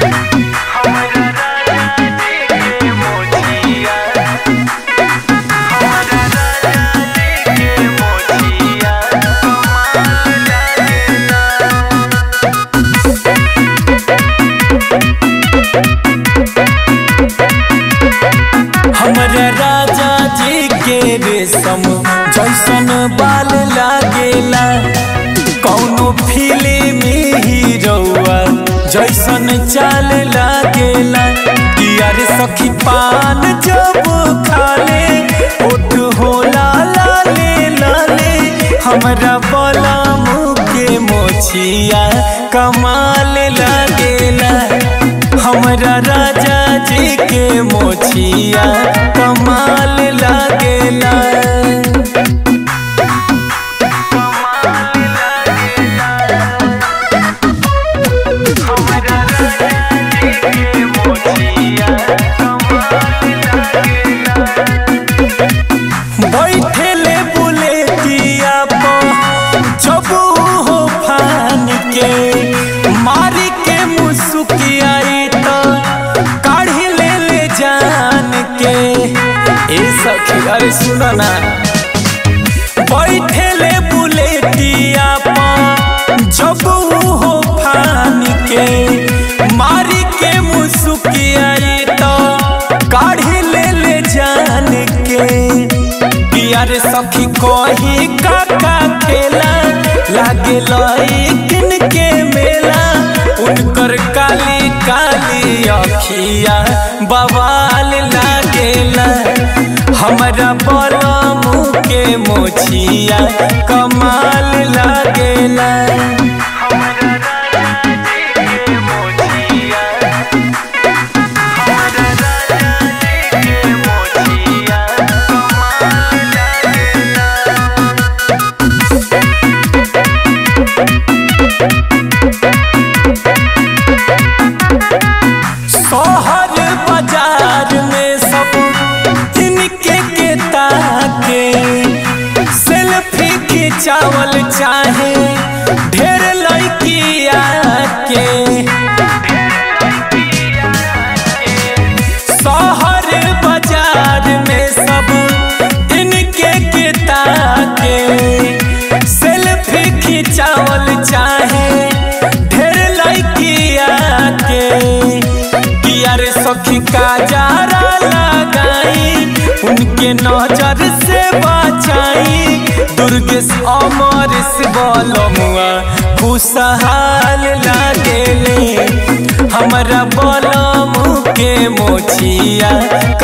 हमरा राजा जी के रेशम जैसन बाल लागेला कौनो फिल्म हीरोआ जैसन चाल लागेला यार सखी पान जब खाले ओठ होला लाले लाले हमरा बला के मोछिया कमाल लागेला हमरा राजा जी के मोछिया कमाल लागेला बैठेले बुलेटिया पर जब हो फान के मारी के मुसुकियाई तो काढ़ी ले ले जान के ए सखी अरे सुनो ना बैठेले बुलेटिया पर जब हो फान के मारी के मुसुकियाई तो काढ़ी ले ले जान के यार सखी कही काका खेला लागे लइकिन के मेला उनकर काली काली अखिया बवाल लागेला हमरा बलमू के मोछिया कमाल लागेला शहर बाजार में सब इनके के ताके सेल्फी खिंचावल चाहे ढेर लड़किया के शहर बाजार में सब इनके के ताके सेल्फी खिंचावल चाहे ढेर लड़किया के यार सखी का जारा लगाई उनके नजर से बचाई दुर्गेश अमर से बलमुआ खुशहाल लागेले हमरा बलमू के मोछिया